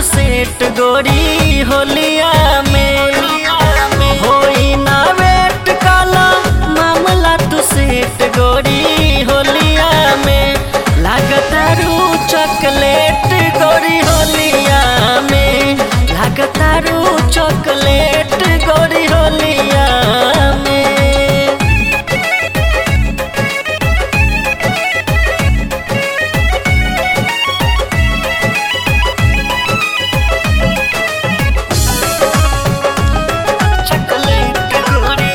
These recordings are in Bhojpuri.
सेट गोरी होलिया में होई ना वेट काला मामला तू सेट गोरी होलिया में लागतारू चॉकलेट गोरी होलिया में लागतारू चॉकलेट गोरी होलिया में चॉकलेट गोरी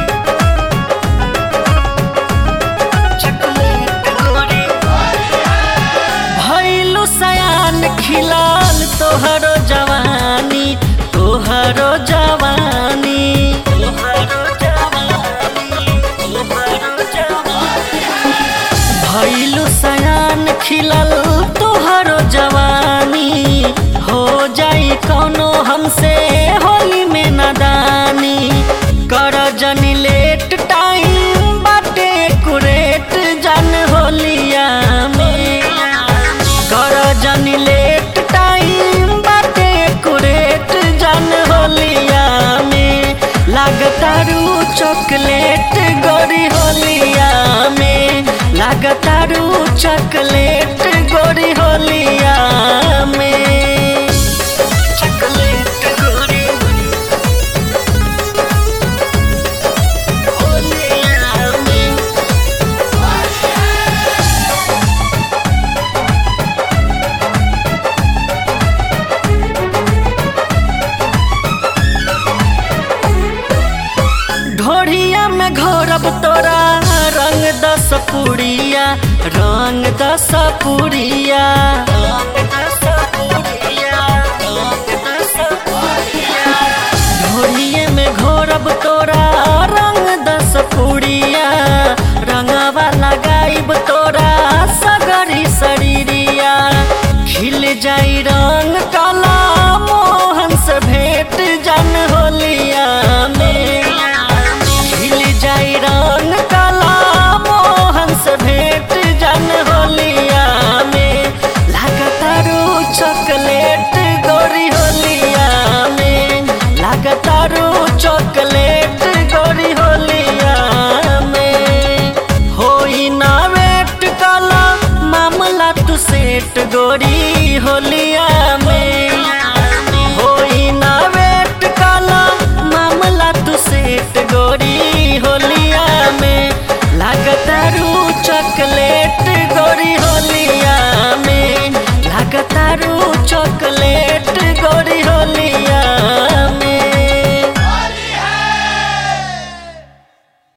चॉकलेट गोरी भइलु सयान खिलाल तोहरो जवानी तोहरो जवानी तोहरो जवानी तोहरो जवानी भइलु सयान खिलल तोहरो जवानी हो जाई कौनो हमसे होली में नादानी कर जनी लेट टाइम बाटे कुरेट जन होलिया में कर जनी लेट टाइम बाटे कुरेट जन होलिया में लागतारू चॉकलेट गोरी होलिया में लागतारू चॉकलेट गोरी होलिया में चॉकलेट गोरी होलिया में ढोढ़िया में घोरब तोरा रंग दस पुड़िया रंग दस पुड़िया ढोढ़िए में घोरब तोरा रंग दस पुड़िया रंगवा लगाइब तोरा सगरी शरीरिया खिल जाई रंग काला मोहन से भेंट जन होलिया में खिल जाई रंग काला मोहन से भेंट